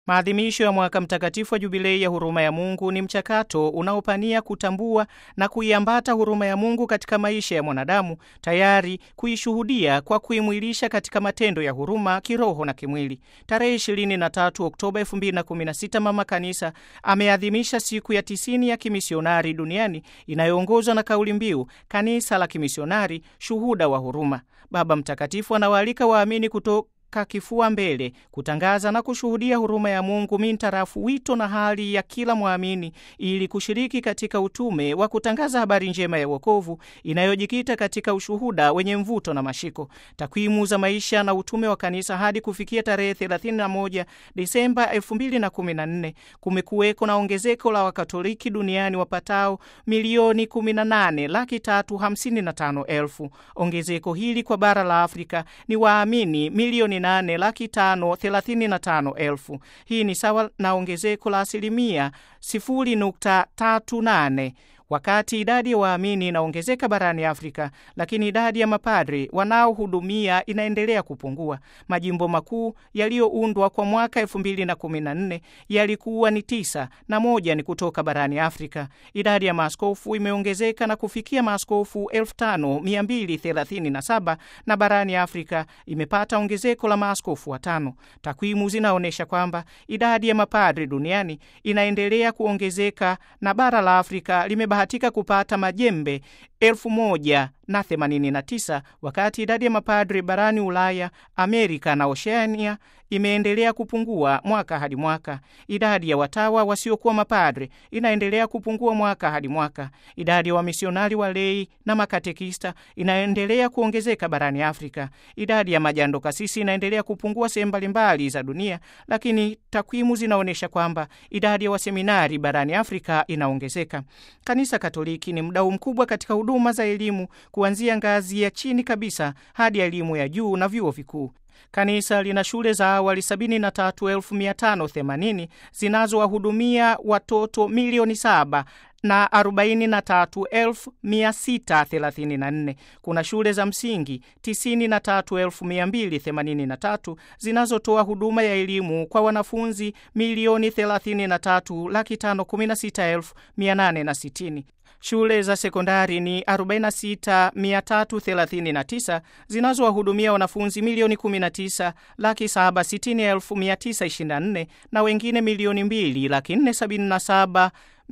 Maadhimisho ya mwaka mtakatifu wa jubilei ya huruma ya Mungu ni mchakato unaopania kutambua na kuiambata huruma ya Mungu katika maisha ya mwanadamu, tayari kuishuhudia kwa kuimwilisha katika matendo ya huruma kiroho na kimwili. Tarehe 23 Oktoba 2016 Mama Kanisa ameadhimisha siku ya tisini ya kimisionari duniani inayoongozwa na kauli mbiu kanisa la kimisionari, shuhuda wa huruma. Baba Mtakatifu anawaalika waamini kuto kifua mbele kutangaza na kushuhudia huruma ya Mungu mintarafu wito na hali ya kila mwamini ili kushiriki katika utume wa kutangaza habari njema ya wokovu inayojikita katika ushuhuda wenye mvuto na mashiko. Takwimu za maisha na utume wa kanisa hadi kufikia tarehe 31 Disemba 2014 kumekuweko na ongezeko la Wakatoliki duniani wapatao milioni 18 laki tatu hamsini na tano elfu. Ongezeko hili kwa bara la Afrika ni waamini milioni nane laki tano thelathini na tano elfu. Hii ni sawa na ongezeko la asilimia sifuri nukta tatu nane wakati idadi ya waamini inaongezeka barani Afrika, lakini idadi ya mapadri wanaohudumia inaendelea kupungua. Majimbo makuu yaliyoundwa kwa mwaka 2014 yalikuwa ni tisa na moja ni kutoka barani Afrika. Idadi ya maaskofu imeongezeka na kufikia maaskofu 5237 na barani Afrika imepata ongezeko la maaskofu watano. Takwimu zinaonyesha kwamba idadi ya mapadri duniani inaendelea kuongezeka na bara la Afrika limebahatika kupata majembe elfu moja na themanini na tisa wakati idadi ya mapadri barani Ulaya, Amerika na Oceania imeendelea kupungua mwaka hadi mwaka. Idadi ya watawa wasiokuwa mapadri inaendelea kupungua mwaka hadi mwaka. Idadi ya wamisionari walei na makatekista inaendelea kuongezeka barani Afrika. Idadi ya majando kasisi inaendelea kupungua sehemu mbalimbali za dunia, lakini takwimu zinaonyesha kwamba idadi ya waseminari barani Afrika inaongezeka. Kanisa Katoliki ni mdau mkubwa katika huduma za elimu kuanzia ngazi ya chini kabisa hadi elimu ya juu na vyuo vikuu. Kanisa lina shule za awali 73,580 zinazowahudumia watoto milioni saba na 43,634. Kuna shule za msingi 93,283 zinazotoa huduma ya elimu kwa wanafunzi milioni 33,516,860. Shule za sekondari ni 46339 zinazowahudumia wanafunzi milioni 19 laki 760,924 na wengine milioni 2 laki 477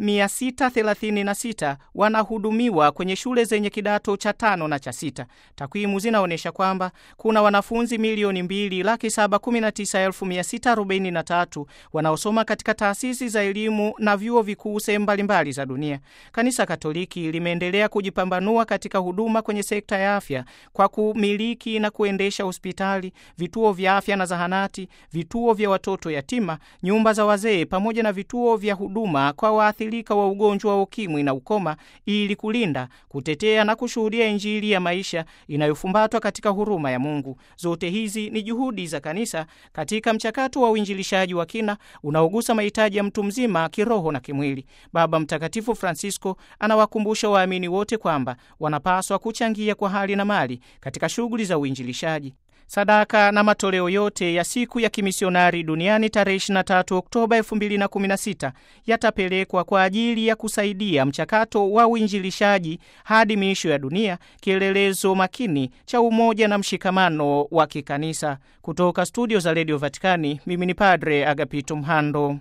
636 wanahudumiwa kwenye shule zenye kidato cha tano na cha sita. Takwimu zinaonyesha kwamba kuna wanafunzi milioni mbili laki saba kumi na tisa elfu mia sita arobaini na tatu wanaosoma katika taasisi za elimu na vyuo vikuu sehemu mbalimbali za dunia. Kanisa Katoliki limeendelea kujipambanua katika huduma kwenye sekta ya afya kwa kumiliki na kuendesha hospitali, vituo vya afya na zahanati, vituo vya watoto yatima, nyumba za wazee pamoja na vituo vya huduma kwa waathirika wa ugonjwa wa ukimwi na ukoma ili kulinda, kutetea na kushuhudia Injili ya maisha inayofumbatwa katika huruma ya Mungu. Zote hizi ni juhudi za kanisa katika mchakato wa uinjilishaji wa kina unaogusa mahitaji ya mtu mzima kiroho na kimwili. Baba Mtakatifu Francisco anawakumbusha waamini wote kwamba wanapaswa kuchangia kwa hali na mali katika shughuli za uinjilishaji. Sadaka na matoleo yote ya siku ya kimisionari duniani tarehe 23 Oktoba 2016 yatapelekwa kwa ajili ya kusaidia mchakato wa uinjilishaji hadi miisho ya dunia, kielelezo makini cha umoja na mshikamano wa kikanisa. Kutoka studio za redio Vatikani, mimi ni Padre Agapito Mhando.